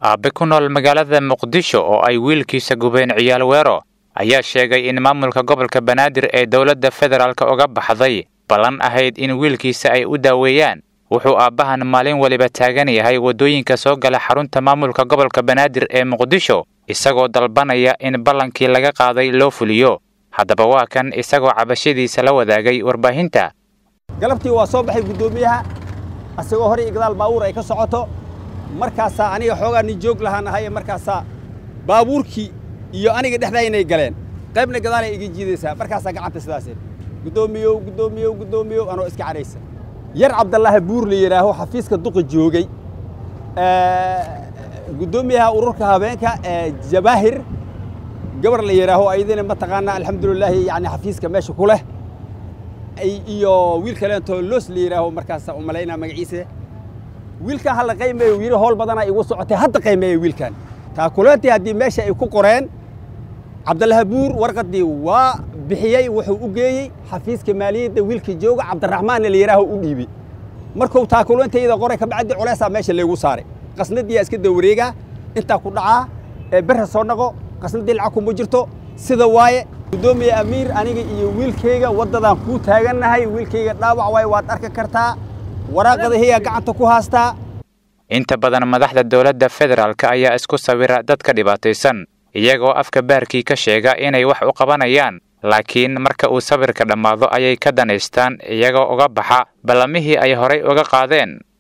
aabe ku nool magaalada muqdisho oo ay wiilkiisa gubeen ciyaal weero ayaa sheegay in maamulka gobolka banaadir ee dowladda federaalk uga baxday ballan ahayd in wiilkiisa ay u daaweeyaan wuxuu aabbahan maalin waliba taagan yahay waddooyinka soo gala xarunta maamulka gobolka banaadir ee muqdisho isagoo dalbanaya in ballankii laga qaaday loo fuliyo haddaba waa kan isagoo cabashadiisa la wadaagay warbaahinta galabtii waa soo baxay guddoomiyaha asagoo hore iyo gadaal baabuur ay ka socoto markaasaa aniga xoogaa nin joog lahaan ahaye markaasaa baabuurkii iyo aniga dhexdaynay galeen qaybna gadaalay iga jiidaysaa markaasaa gacanta sidaaseen guddoomiyow guddoomiyow guddoomiyow anoo iska cadhaysa yar cabdallaahi buur la yidhaaho xafiiska duqa joogay guddoomiyaha ururka habeenka ee jabaahir gabar la yidhaaho ayadina mataqaanaa alxamdulilaahi yani xafiiska meesha ku leh iyo wiil kaleentoo loos la yidhaaho markaasa umalaynaa magaciisa wiilkan hala qaymeeyo yidhi howl badanaa igu socotay hadda qaymeeya wiilkan taakulantii haddii meesha ay ku qoreen cabdallaahi buur warqaddii waa bixiyey wuxuu u geeyey xafiiska maaliyadda wiilka jooga cabdiraxmaanna la yidhaaho u dhiibi markuu taakulantayda qoray kabacdi culeysaa meesha laygu saaray qasnadiyaa iska dawareegaa intaa ku dhacaa ee berra soo dhaqo qasnadii lacag kuma jirto sida waaye guddoomiye amiir aniga iyo wiilkayga waddadaan kuu taagannahay wiilkayga dhaawac waaye waad arki kartaa waraaqadahiyaa gacanta ku haastaa inta badan madaxda dowladda federaalk ayaa isku sawira dadka dhibaataysan iyagoo afka baarkii ka sheega inay wax u qabanayaan laakiin marka uu sawirka dhammaado ayay ka danaystaan iyagoo uga baxa ballamihii ay horay uga qaadeen